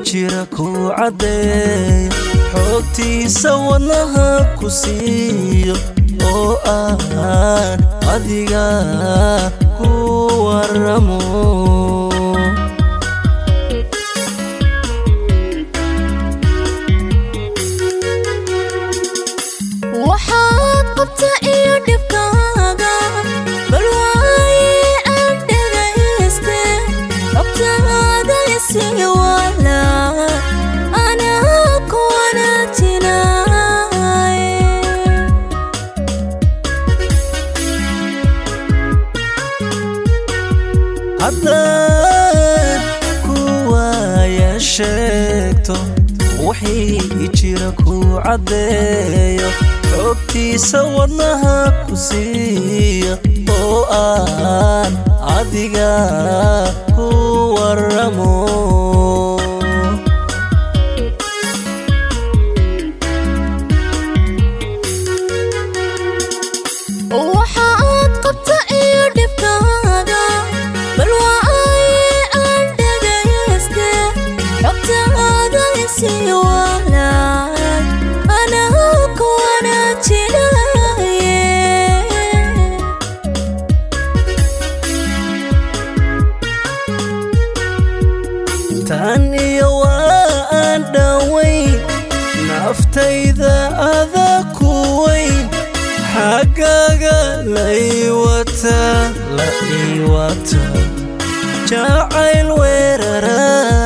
jira ku caddeeyo xoogtiisa wadnaha ku siiyo oo aan adiga ku waramo waxaad qabta iyo dhibkaaga bal waaye aan dhegayste xogtaada isii wala anaa ku wanaajinaaye haddaan ku waaya sheegto wixii jira ku caddeeyo xoogtiisa wadnaha ku siiya oo aan adiga ku waramo waxaad qabta iyo dhibkaaga bal waaye aan dhegayste xogtaada isii wala anaa ku wanaajinaaye tan iyo waa aan dhowayn naftayda ada ku weyn xaggaaga laiwata la iwata jacayl weerara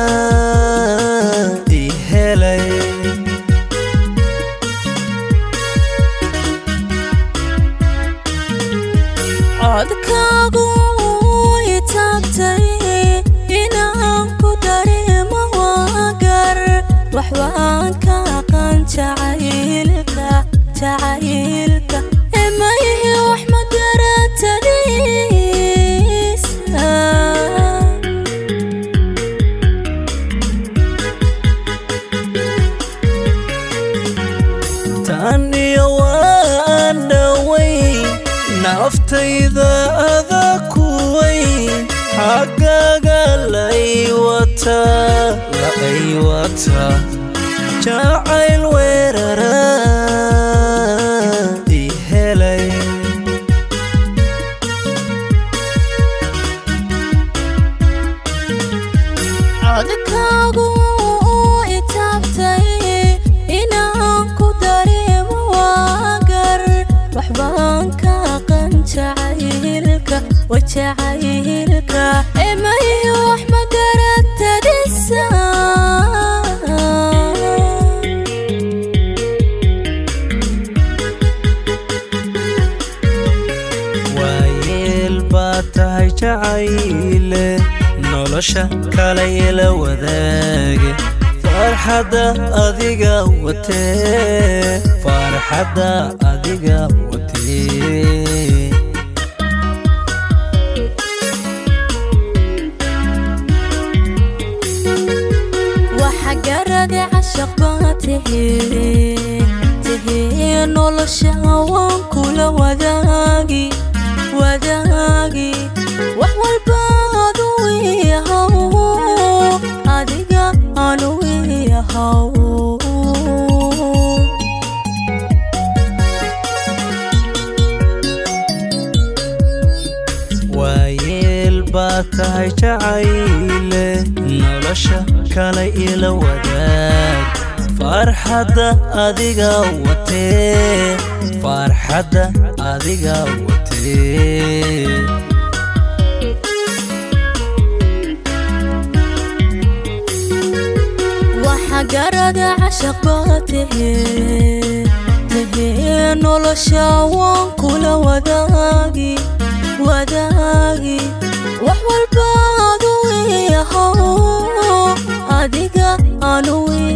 i helay codkaagu way taabtay inaan ku dareemo waagar wax waan ka aqaan jacaylka jacaylka emayihi wax ma garatadiisa tan iyo waa aan dhowayn naftayda ada ku weyn xaggaaga laiwata la iwata jacayl weerara i helay codkaagu i taabtay inaan ku dareemo waagar wax baan ka aqan jacaylka wa jacaylka emayihi wax ma garatadisa waayeel baad tahay jacayle nolosha kale ila wadaage farxadda adiga watee farxadda adiga watee waxa garade cashaq baa tahee tahee nolosha waan kula wadaagi wadaagi wax walba adu iyahaw adiga anu iyahaw waayeel baad tahay jacayle nolosha kale ila wadaag farxadda adiga watee farxadda adiga watee waxa garada cashaq baa tahee tahee nolosha waan kula wadaagi wadaagi wax walba adu iyahaw adiga anu